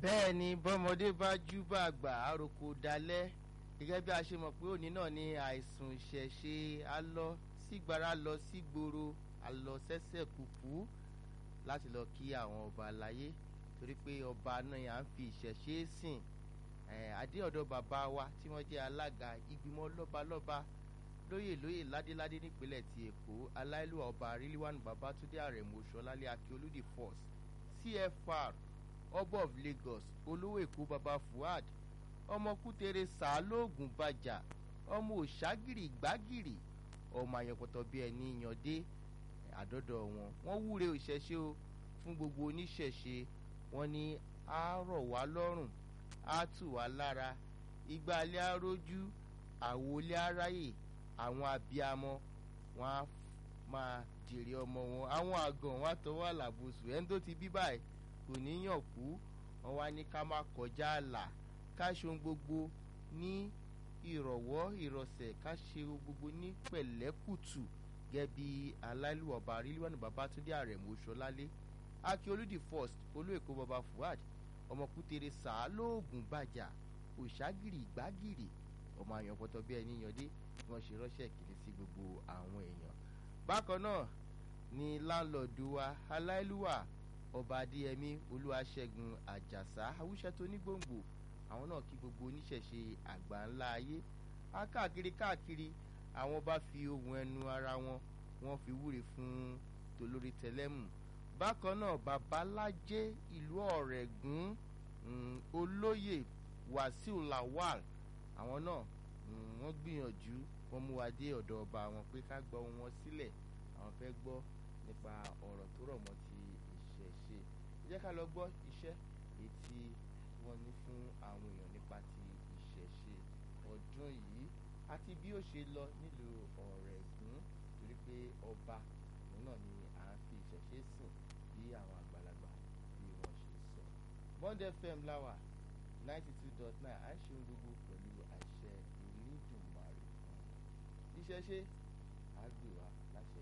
bẹ́ẹ̀ ni bọ́mọdé bá jú bá àgbà àròkò dalẹ̀ gẹ́gẹ́ bí a ṣe mọ̀ pé òní náà ni àìsùn ìṣẹ̀ṣe á lọ sígbàrá lọ sígboro á lọ sẹ́sẹ̀ kùkú láti lọ kí àwọn ọba àlàyé torí pé ọba náà yà ń fi ìṣẹ̀ṣe sìn adé ọ̀dọ̀ bàbá wa tí wọ́n jẹ́ alága ìgbìmọ̀ lọ́balọ́ba lóyè lóyè ládéládé nípínlẹ̀ ti èkó aláìlúwà ọba ríliwánu babatunde àrẹ̀mọ ṣọlálẹ̀ akíolúdì force cfr ọba of lagos olówó èkó baba fuad ọmọ kútere sàálóògùn bàjà ọmọ òṣàgìrì gbàgìrì ọmọ àyànpọ̀tọ̀ bíi ẹni yànde àdọ́dọ̀ wọn wọ́n wúre òṣèṣe o fún gbogbo oníṣẹ̀ṣe wọn ní á rọ̀ wá lọ́rùn á tù wá lára igba alẹ́ arójú àwọlé aráyè àwọn abiyamọ wọn á máa jèrè ọmọ wọn àwọn àgàn wọn á tọwọ́ àlàbòsùn ẹni tó ti bí báyìí kò ní yàn kú wọn wá ní ká má kọjá àlà ká ṣe ohun gbogbo ní ìrọ̀wọ́ ìrọ̀sẹ̀ ká ṣe ohun gbogbo ní pẹ̀lẹ́kùtù gẹ́gẹ́ bí aláìlúwọ̀ba ríliwánu babatunde àrẹ̀mọ ṣọlálé akíolúdì first olóèkó baba fuad ọmọkútere sàálóògùn bàjà òṣàgìrì gbàgìrì ọmọ àyànpọ̀tọ̀ bí ẹni yànde bí wọ́n ṣe ránṣẹ́ ìkíni sí gbogbo àwọn èèyàn bákan náà ni láńlọ́ọ̀dù wa aláìlúwà ọba adéyẹmí olúwaṣẹ́gun àjàsá awúṣẹ́ tó ní gbòǹgbò àwọn náà kí gbogbo oníṣẹ̀ṣe àgbà ńlá ayé á káàkiri káàkiri àwọn bá fi ohun ẹnu ara wọn wọ́n fi wúre fún tolórí tẹlẹ́mù bákan náà babalájé ìlú ọ̀rẹ́gùn olóyè wàsíù lawal àwọn náà wọ́n gbìyànjú wọ́n mú wa dé ọ̀dọ̀ ọba wọn pé ká gbọ́ wọn sílẹ̀ àwọn fẹ́ gbọ́ nípa ọ̀rọ̀ tó rọ̀ mọ́ ti ìṣẹ̀ṣe ẹ jẹ́ ká lọ gbọ́ iṣẹ́ èyí tí wọ́n ní fún àwọn èèyàn nípa ti ìṣẹ̀ṣe ọdún yìí àti bí ó ṣe lọ nílùú ọ̀rẹ́gùn torí pé ọba òun náà ni à ń fi ìṣẹ̀ṣe sìn bí àwọn àgbàlagbà bí wọ́n ṣe sọ. bond fm láwà ninety two dot nine à ń ṣe ohun gbogbo pẹ̀lú àṣẹ ìnídùnmarè ìṣẹ̀ṣe àgbèwà